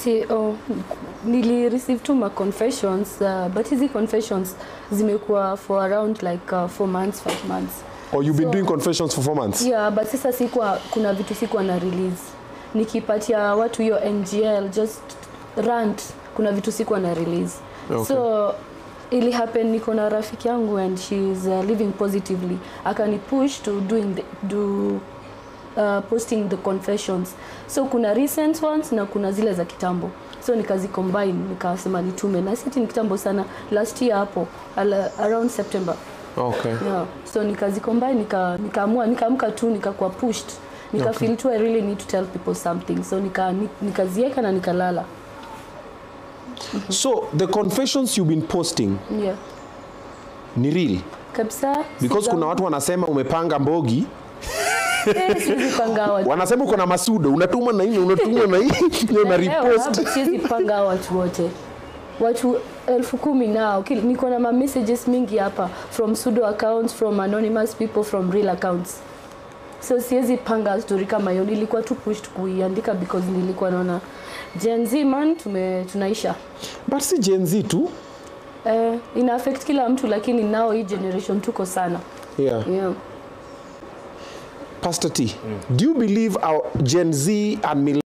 si oh, nili receive tu ma confessions uh, but hizi confessions zimekuwa for around like uh, four months five months Or you've been So- doing confessions for four months? yeah but sasa sikuwa kuna vitu sikuwa na release nikipatia watu hiyo ngl just rant kuna vitu sikuwa na release Okay. so ili happen niko na rafiki yangu and she is uh, living positively akani push to doing the, do uh, posting the confessions so kuna recent ones na kuna zile za kitambo so nikazicombine nikasema nitume na siti ni kitambo sana last year hapo ala, around september Okay. yeah. so nikazicombine nika nikaamua nikaamka tu nikakuwa pushed nika Okay. feel tu i really need to tell people something so nika ni- nikazieka na nikalala So the confessions you've been posting yeah ni real kabisa because Siza- kuna watu wanasema umepanga mbogi Eh, siwezi panga watu wanasema uko na masudo unatuma na hii unatuma na hii ndio na repost siwezi panga hao watu wote watu elfu kumi nao Kil- niko na ma messages mingi hapa from pseudo accounts from anonymous people from real accounts so siwezi panga story kama hiyo nilikuwa tu pushed kuiandika because nilikuwa naona Gen Z man tume, tunaisha but si Gen Z tu eh, ina affect kila mtu lakini nao hii generation tuko sana yeah. yeah. Pastor T, do you believe our Gen Z and